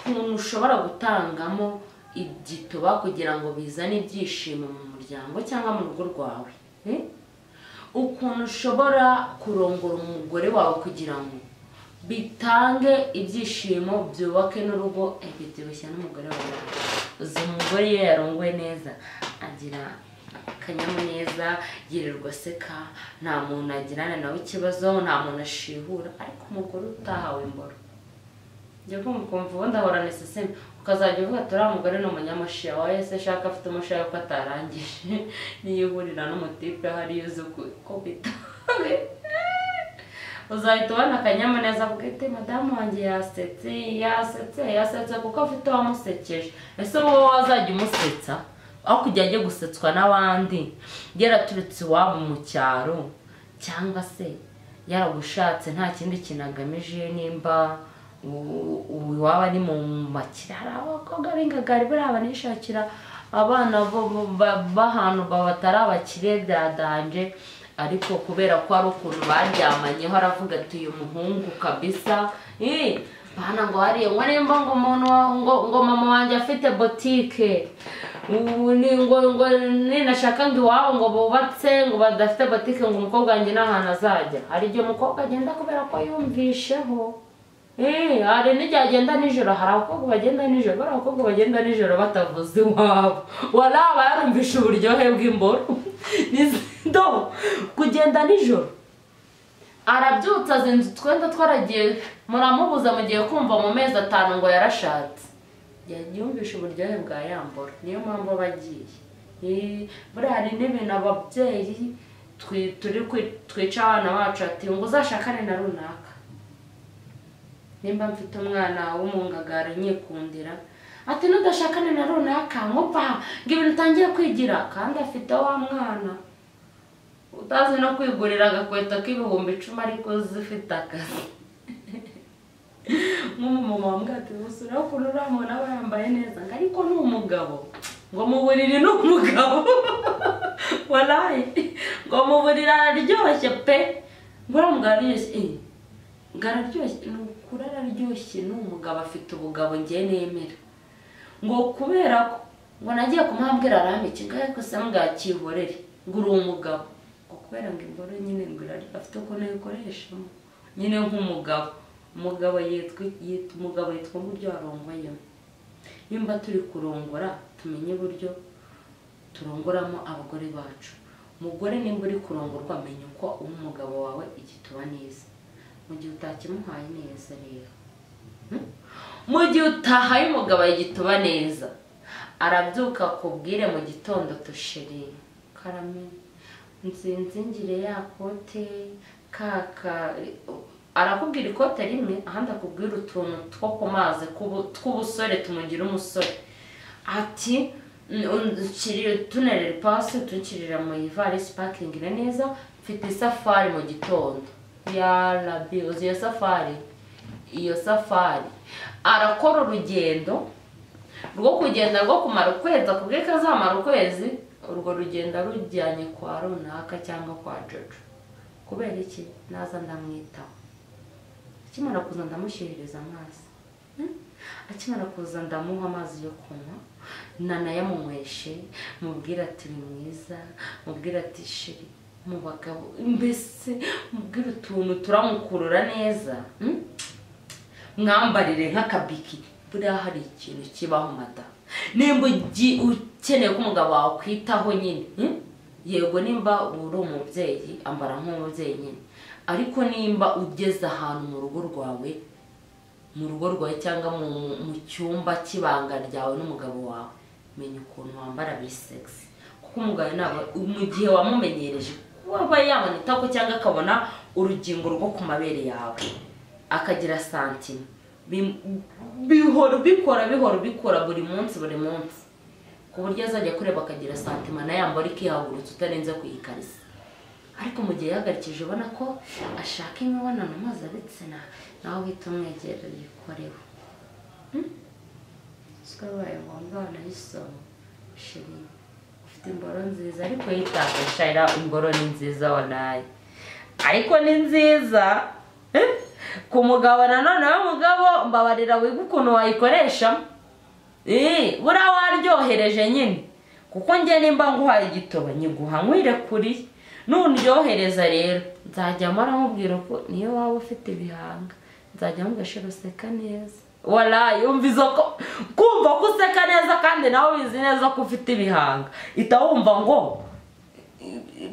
mushobora gutangamo igituba kugira ngo bizane ibyishimo mu muryango cyangwa mu rugo rwawe ukuntu ushobora kurongora umugore wawe kugira ngo bitange ibyishimo byubake n'urugo biturushya n'umugore wawe uzi umugore iyo yarongoye neza agira akanyamuneza yirirwa aseka nta muntu agirana nawe ikibazo nta muntu ashihura ariko umugore utahawe imboro njya kumva ukumva ubundi ahorana iseseme ukazajya uvuga turiya mugore ni umunyamushiya wa ese ashaka afite umushiya ko atarangije niyo uhurira n'umutipe hariyo uzi ko bitawe uzahita ubona akanyamuneza avuga ati madamu wanjye yasetse yasetse yasetse kuko afite uwamusekeje ese wowe wazajya umusetsa aho kujya ajya gusetswa n'abandi yaraturutse iwabo mu cyaro cyangwa se yaragushatse nta kindi kintu agamije nimba ubu waba ari mu makire hari abakobwa b'ingagari buriya banishakira abana b'ahantu batari abakire byadanje ariko kubera ko hari ukuntu baryamanyeho aravuga ati uyu muhungu kabisa bana ngo hariya ngo nimba ngo umuntu ngo mama wanjye afite botike ngo ninashaka ngo iwabo ngo bubatse ngo badafite botike ngo umukobwa wanjye n'ahantu azajya hari igihe umukobwa agenda kubera ko yumvisheho hari n'igihe agenda nijoro hari abakobwa bagenda nijoro bari abakobwa bagenda nijoro batavuze iwabo waraba yarumvishe uburyohe bw'imboro nizido kugenda nijoro arabyutse azi inzu twenda twaragiye muramubuza mugiye kumva mu mezi atanu ngo yarashatse yumvishe uburyohe bwa yamboro niyo mpamvu aba agiye buriya hari n'ibintu ababyeyi twica abana bacu ati ngo uzashakane na runaka nimba mfite umwana w'umungagara nyikundira ati n'udashakane na runaka nkupa ngo ibintu utangiye kwigira kandi afite wa mwana utazi no kwigurira agakweto k'ibihumbi icumi ariko uzi ufite akazi nk'umumama wambwira ati gusa ureba ukuntu uriya muntu aba yambaye neza ngo ariko ni umugabo ngo mu buriri ni umugabo waraye ngo mu buriri araryoshye pe ngo uriya mugabo araryoshye ngo araryoshye ni ukuri araryoshye ni umugabo afite ubugabo ngiye nemera ngo kubera ko ngo nagiye kumwabwira arame kigali gusa mbwakihorere ngo uri umugabo ngo kubera ngo imboro nyine ngo afite ukuntu ayikoreshamo nyine nk'umugabo umugabo yitwa umugabo yitwa uburyo warongwayemo nimba turi kurongora tumenye uburyo turongoramo abagore bacu umugore nimba uri kurongorwa menya uko umugabo wawe igituba neza mu gihe utakimuhaye neza rero mu gihe utahaye umugabo igituba neza arabyuka akubwire mu gitondo tushiri karame nzinze ngire ya kote kaka arakubwira ikote rimwe ahandi akubwira utuntu two ku mazi tw'ubusore tumugira umusore ati tunarere pasi tukirira mu ivarisi pakingire neza mfite isafari mu gitondo yarabi uzi iyo safari iyo safari arakora urugendo rwo kugenda rwo kumara ukwezi akubwiye ko azamara ukwezi urwo rugendo rujyanye kwa runaka cyangwa kwa jojo kubera iki naza ndamwitaho akimara kuza ndamushyiririza amazi akimara kuza ndamuha amazi yo kunywa nanayamunyweshe mubwira ati ni mwiza mubwira ati shiri mu bagabo mbese mubwire utuntu turamukurura neza mwambarire nk'akabiki buriya hari ikintu kibaho mada nimba ukeneye ko umugabo wawe kwitaho nyine yego nimba uri umubyeyi ambara nk'umubyeyi nyine ariko nimba ugeze ahantu mu rugo rwawe mu rugo rwawe cyangwa mu cyumba cy'ibanga ryawe n'umugabo wawe menya ukuntu wambara buri segisi kuko umugabo ntabwo mu gihe wamumenyereje waba yabona itako cyangwa akabona urugingo rwo ku mabere yawe akagira santima bihora ubikora bihora ubikora buri munsi buri munsi ku buryo azajya kureba akagira santima nayo yambara ikihagurutse utarenze kuyikariza ariko mu gihe yahagarikije ubona ko ashaka imibonano mpuzabitsina nawe uhita umwegera yikorewe bibaye ngombwa wanayisoma shiringi imboro nziza ariko yitakashira imboro ni nziza wanaye ariko ni nziza ku mugabo nanone w'umugabo mbabarira wiga ukuntu wayikoreshamo eee buriya waryohereje nyine kuko njye nimba nguhaye igitoba nyiguha nkwire kuri nundyohereza rero nzajya mpora nkubwira ko niyo waba ufite ibihanga nzajya mugashira useka neza warayi yumviza ko kumva ko useka neza kandi nawe ubizi neza ko ufite ibihanga ita wumva ngo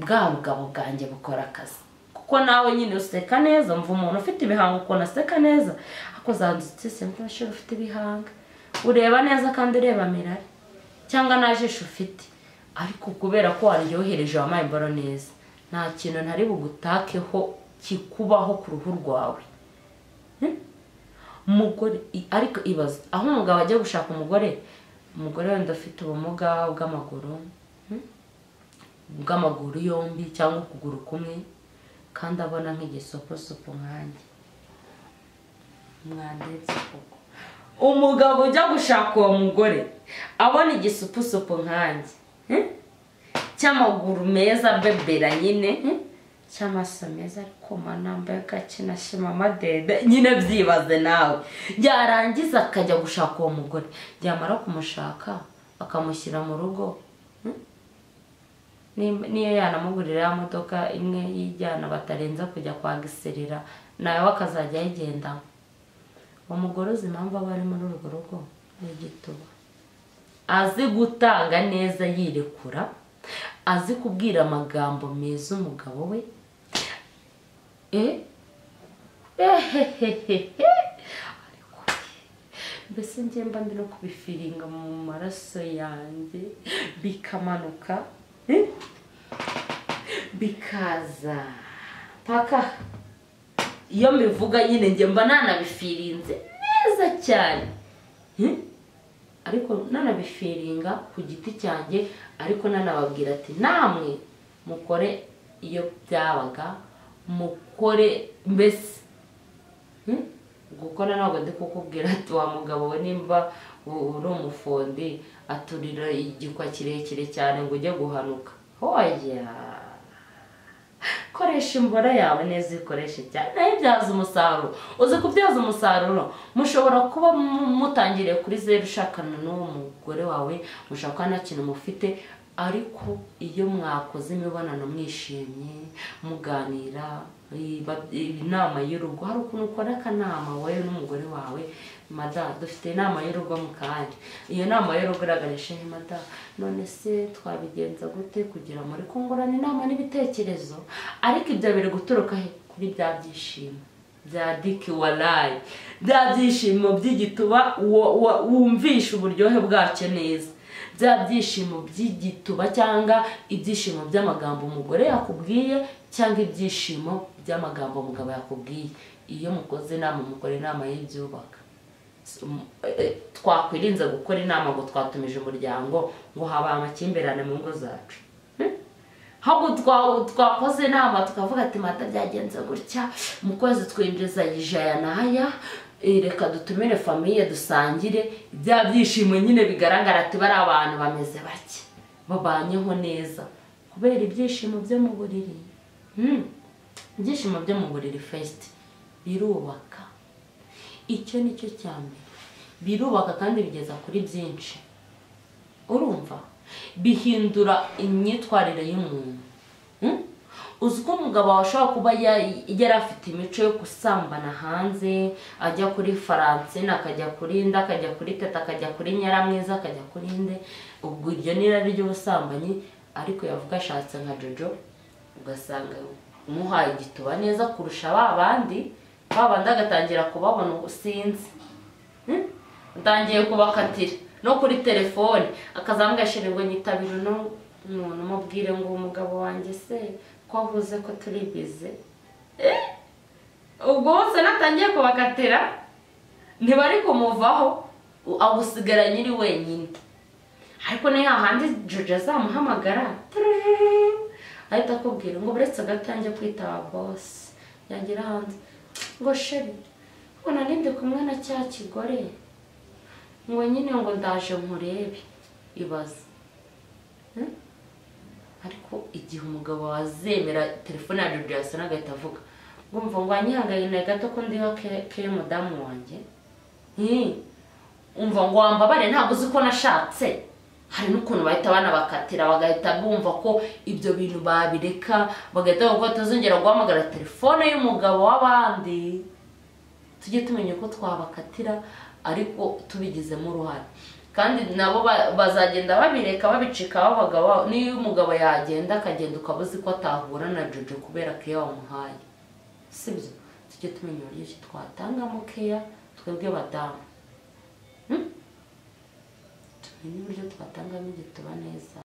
bwa bugabo bwanjye bukora akazi kuko nawe nyine useka neza mva umuntu ufite ibihanga ukuntu aseka neza ariko zadutse simba ufite ibihanga ureba neza kandi ureba mirari cyangwa nta jisho ufite ariko kubera ko waryohereje wampaye imboro neza nta kintu ntari bugutakeho kikubaho ku ruhu rwawe umugore ariko ibaza aho umugabo ajya gushaka umugore umugore wenda ufite ubumuga bw'amaguru bw'amaguru yombi cyangwa ukuguru kumwe kandi abona nk'igisoposopo nkanjye mwanditse koko umugabo ujya gushaka uwo mugore abona igisupusupu nkanjye cy'amaguru meza bebera nyine cy'amaso meza ariko manambaye agakinashima amadede nyine byibaze nawe yarangiza akajya gushaka uwo mugore yamara kumushaka akamushyira mu rugo niyo yanamugurira ya modoka imwe yijyana batarenza kujya kwa giserera nawe akazajya ayigendamo umugore uzi impamvu aba ari muri urwo rugo ni igituba azi gutanga neza yirekura azi kubwira amagambo meza umugabo we mbese ngemba ndi no kubifiringa mu maraso yanjye bikamanuka bikaza paka iyo mbivuga nyine njye mba nanabifirinze neza cyane ariko nanabifiringa ku giti cyanjye ariko nanababwira ati namwe mukore iyo byabaga mukore mbese gukora ntabwo ndi kukubwira ati wa mugabo we nimba uri umufundi aturira igikwa kirekire cyane ngo ujye guhanuka hoya koresha imbora yawe neza uyikoreshe cyane nayo ibyaza umusaruro uzi kubyaza umusaruro mushobora kuba mutangiriye kuri zeru ushakana n'uwo mugore wawe mushaka nta kintu mufite ariko iyo mwakoze imibonano mwishimye muganira inama y'urugo hari ukuntu ukora akanama wowe n'umugore wawe mada dufite inama y'urugo mu kanya iyo nama y'urugo iraganisha ni mada none se twabigenza gute kugira ngo kungurana inama n'ibitekerezo ariko ibyo biri guturuka kuri bya byishimo bya diki warayi bya byishimo by'igituba wumvisha uburyohe bwacyo neza bya byishimo by'igituba cyangwa ibyishimo by'amagambo umugore yakubwiye cyangwa ibyishimo by'amagambo umugabo yakubwiye iyo mukoze inama mukora inama y'ibyubaka twakwirinze gukora inama ngo twatumije umuryango ngo habaye amakimbirane mu ngo zacu ahubwo twakoze inama tukavuga ati mata byagenze gutya mu kwezi twinjiza ijaya n'aya reka dutumire famiye dusangire bya byishimo nyine bigaragara ati bari abantu bameze bake babanyeho neza kubera ibyishimo byo mu buriri ibyishimo byo mu buriri fesiti birubaka icyo ni cyo cya mbere birubaka kandi bigeza kuri byinshi urumva bihindura imyitwarire y'umuntu uzi ko umugabo ashobora kuba yari afite imico yo gusambana hanze ajya kuri faransine akajya kuri nda akajya kuri teta akajya kuri nyaramwiza akajya kuri nde ubwo iryo ni irari ry'ubusambanyi ariko yavuga ashatse nka jojo ugasanga umuhaye igituba neza kurusha ba bandi babandi agatangira kubabona ubusinzi atangiye kubakatira no kuri telefone akazamweshyira ngo nyitabire uno muntu umubwire ngo umugabo wanjye se ko avuze ko turi bize ubwo bose natangiye kubakatira ntibari kumuvaho agusigara nyiri wenyine ariko ni hahandi jojo azamuhamagara ahita akubwira ngo buretse agatange kwitaba bose yagera hanze ngo sheri mbona nibyo kumwe na cya kigore ngo nyine ngo ndaje nkurebe ibaze ariko igihe umugabo wazemera telefone ya jojo yasa n'agahita avuga ngumva ngo wanyihangaye na gato ko ndiho ke ke mudamu wanjye Hmm. umva ngo wambabare ntabwo uzi ko nashatse hari n'ukuntu bahita banabakatira bagahita bumva ko ibyo bintu babireka bagahita bavuga ko batazongera guhamagara telefone y'umugabo w'abandi tujye tumenya uko twabakatira ariko tubigizemo uruhare kandi nabo ba- bazagenda babireka babicikaho abagabo babo. niyo umugabo yagenda akagenda ukaba uzi ko atahura na jojo kubera keya wamuhaye sibyo tujye tumenya uburyo ki twatangamo keya twebwe badamu tumenye uburyo twatangamo igituba neza